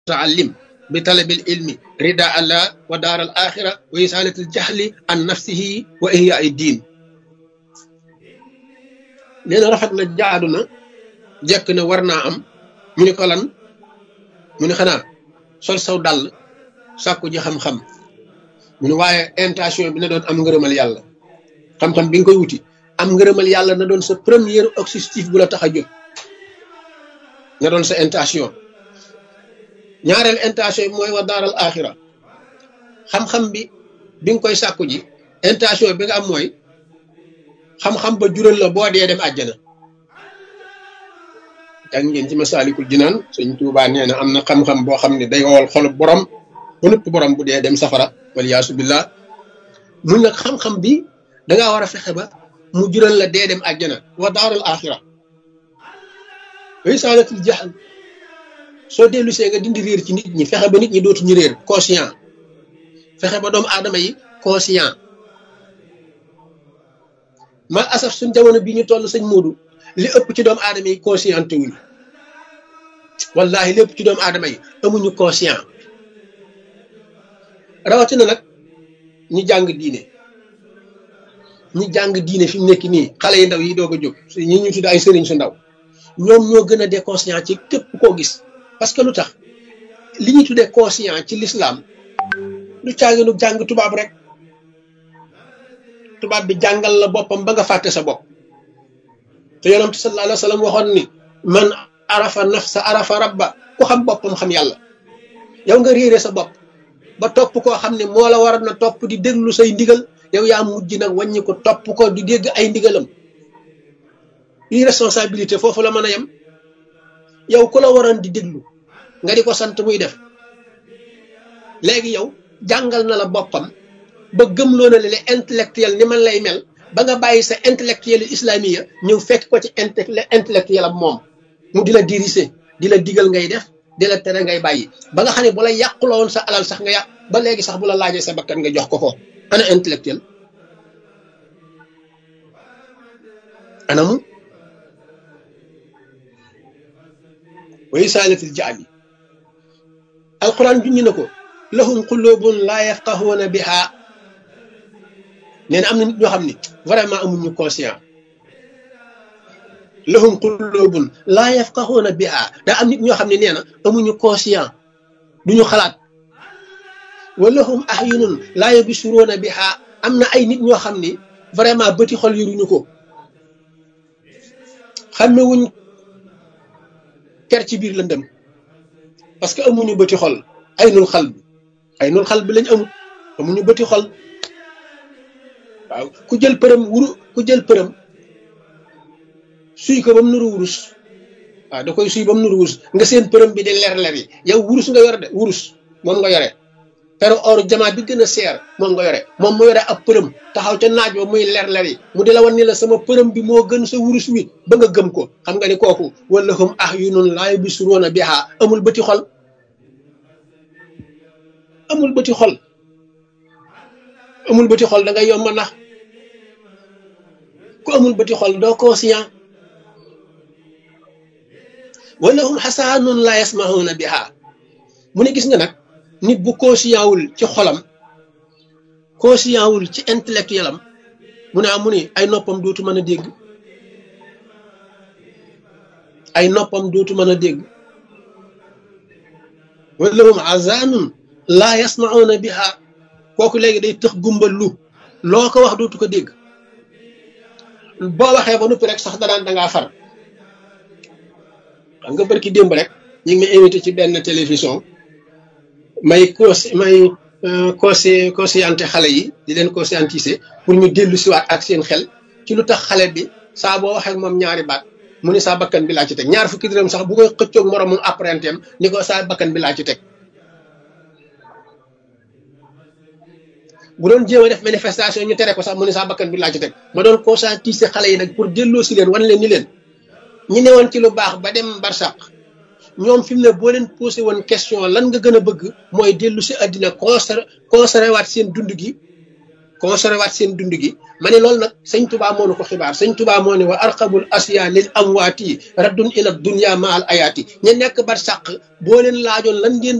mutaallim bi talabil ilmi rida allah wa daar al axira wa isalatil jahli an nafsihi wa ihya ay diin nee na rafet na jaadu na jekk na war naa am ñu ni ko lan mu ni xanaa sol saw dàll sàkku ji xam-xam mu ni waaye intention bi na doon am ngërëmal yàlla xam-xam bi nga koy wuti am ngërëmal yàlla na doon sa premier objectif bu la tax a jóg na doon sa intention ñaareel intention bi mooy wa daaral axira xam-xam bi bi nga koy sàkku ji intention bi nga am mooy xam-xam ba jural la boo dee dem àjjana jàng ngeen ci masaalikul jinaan sëñ Tuubaa nee na am na xam-xam boo xam ne day wowal xolub borom ba nëpp borom bu dee dem safara waliyaasu billah mun nag xam-xam bi dangaa war a fexe ba mu jural la dee dem àjjana wa daaral axira way saalatul jahl soo dellu see nga dindi réer ci nit ñi fexe ba nit ñi dootuñu réer conscient fexe ba doomu aadama yi conscient mal asaf suñ jamono bii ñu toll sëñ Moodu li ëpp ci doomu aadama yi conscienté wuñ wallahi lépp ci doomu aadama yi amuñu conscient rawatina nag ñi jàng diine ñi jàng diine fi mu nekk nii xale yi ndaw yi doog a jóg ñi ñu tudd ay sëriñ su ndaw ñoom ñoo gën a déconscient ci képp koo gis parce que lu tax li ñuy tuddee conscient ci l'islam lu caaginu jàng tubaab rek tubaab bi jàngal la boppam ba nga fàtte sa bopp te yonent sallallahu alayhi wa sallam waxoon ni man arafa nafsa arafa rabba ku xam boppam xam yàlla yow nga réere sa bopp ba topp koo xam ne moo la war na topp di déglu say ndigal yow yaa mujj nag wàññi ko topp ko di dégg ay ndigalam irresponsabilité foofu la mën a yem yow ku la waroon di déglu nga di ko sant muy def léegi yow jàngal na la boppam ba gëmloo na le intellectuel ni man lay mel ba nga bàyyi sa intellectuel islamiya ñëw fekk ko ci intellectuel am moom mu di la diriger di la digal ngay def di la tere ngay bàyyi ba nga xam ne bu la yàquloo woon sa alal sax nga yàq ba léegi sax bu la laajee sa bakkan nga jox ko ko ana intellectuel anamu way saalatil jaabi alquran junñi na ko lahum qulubun laa yafqahuuna biha nee na am na nit ñoo xam ne vraiment amuñu conscient lahum qulubun laa yafqahuuna biha daa am nit ñoo xam ne nee na amuñu conscient duñu xalaat wa lahum ahyunun laa yabsuruuna biha am na ay nit ñoo xam ne vraiment bëti xol yoruñu ko xàmmewuñ ker ci biir lëndëm parce que amuñu bëti xol ay nul xal bi ay nul xal bi lañ amut amuñu bëti xol waaw ku jël përëm wuru ku jël përëm suy ko ba mu nuru wurus waaw da koy suy ba mu nuru wurus nga seen përëm bi di leer leer yi yow wurus nga yore de wurus moom nga yore pero or jamaa bi gën a seer moom nga yore moom mu yore ab përëm taxaw ca naaj ba muy leer leer yi mu di la wan ni la sama përëm bi moo gën sa wurus wi ba nga gëm ko xam nga ni kooku wala hum ahyunun laa yubsiruuna bihaa amul bëti xol amul bëti xol amul bëti xol da ngay yomb nax ku amul bëti xol doo conscient wala hum xasaanun laa yasmahuuna bihaa mu ne gis nga nag nit bu conscient wul ci xolam conscient wul ci intellectuel am mu ne mu ne ay noppam dootu mën a dégg ay noppam dootu mën a dégg wala hum azanun laa yasmauna biha kooku léegi day tëx gumbal lu loo ko wax dootu ko dégg boo waxee ba noppi rek sax danaan dangaa far xam nga barki démb rek ñu ngi may invité ci benn télévision may cons may consci conscienté xale yi di leen conscientiser pour ñu dellu siwaat ak seen xel ci lu tax xale bi saa boo waxee moom ñaari baat mu ni saa bakkan bi laa ci teg ñaar fukki dërëm sax bu koy xëccoog moromum apprenti am ni ko saa bakkan bi laa ci teg bu doon jéem a def manifestation ñu tere ko sax mu ni saa bakkan bi laa ci teg ma doon conscientiser xale yi nag pour delloo si leen wan leen ni leen ñi newoon ci lu baax ba dem barsàq ñoom fi mu ne boo leen posé woon question lan nga gën a bëgg mooy dellu si àddina conser conservé waat seen dund gi conservé waat seen dund gi ma ne loolu nag sëñ tubaa moo nu ko xibaar sëñ tubaa moo ne wa arqabul asiya lil amwaati raddun ila dunya ma al ayaati ña nekk bar sàq boo leen laajoon lan ngeen